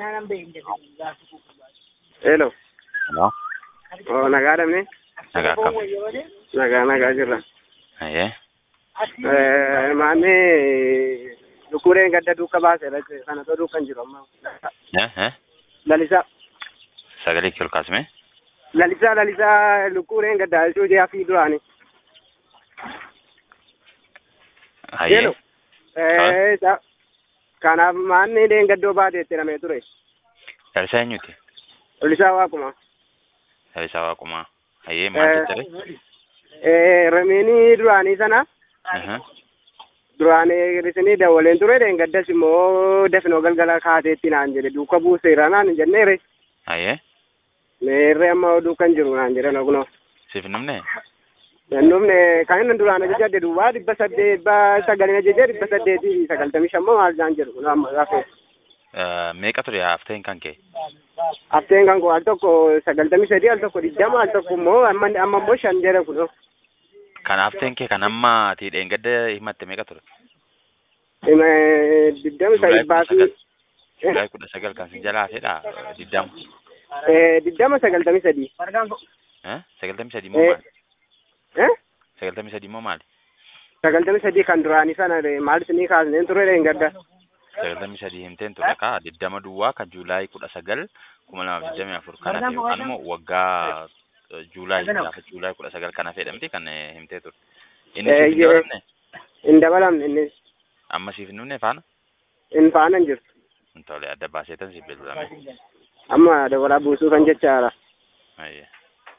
Hello. Hello? Oh, nagaa dhabne? Nagaa kam? Nagaa nagaa jirra. Ayyee. Eh, Maanni lukureen gadda duuka baase kana too duukan jiru amma. Eh? Eh? Lalisaa. Sagalee kee ol kaasime? Lalisaa lalisaa lukureen gadda cuujee hafii duraani. Ayyee. Hello. Eh, isa- kanaaf maanni deengaddoo baateetti namee ture. Lalisaa eenyuti? Lalisaa waaquma. Lalisaa Waaqumaa. Ayyee maal jettare? Eh, Ramiinii duraanii sana Aha. duraan isinii dawaleen ture deengaddas immoo dafinoo galgala kaateetti naan jedhe duuka buuseera naan hin jenneere. Ayyee. Meerree amma duukan jiru naan jedhan ogunoo. Siif hin dhumne? Nannumne kan inni duraan ajajadde duwwaa dhibba saddeet dhibba sagalin ajajee dhibba saddeetii fi sagaltamii shammoo maal jaan jedhu kun amma gaafe. Eh, Meeqa ture hafteen kan kee? Hafteen kan koo al tokko sagaltamii sadii al tokko digdama al tokko immoo amma amma immoo shan jedhe kun. Kan hafteen kee kan amma ati dheengadda himatte meeqa ture? Digdami Juulaay dhibbaa kudha sagal. fi Juulaay kudha sagal kan sin jalaa hafedha? Diddama. eh, digdama sagaltamii sadii. Eh? Sagaltamii sadii moo Eh. maali? Eh? Sagaltamii sadii moo maali? Sagaltamii sadii kan duraanii sana eh, maal isinii kaasneen ture dheengadda. sagaltamii sadii himteen ture kaa diddama duwwaa kan juulaay kudha sagal kuma lamaaf digdamii afur kana ta'e yookaan immoo waggaa eh, juulaay gaafa juulaay kudha sagal kana fedhamti kan eh, himtee ture. Inni Eh, siif hin yee. dabalamne Hin dabalamne inni amma siif hin dhumne faana hin faana hin jirtu. hin tole adda baaseetan siif bilbilame. Amma dabalaa buusuu kan jechaadha. Ayyee.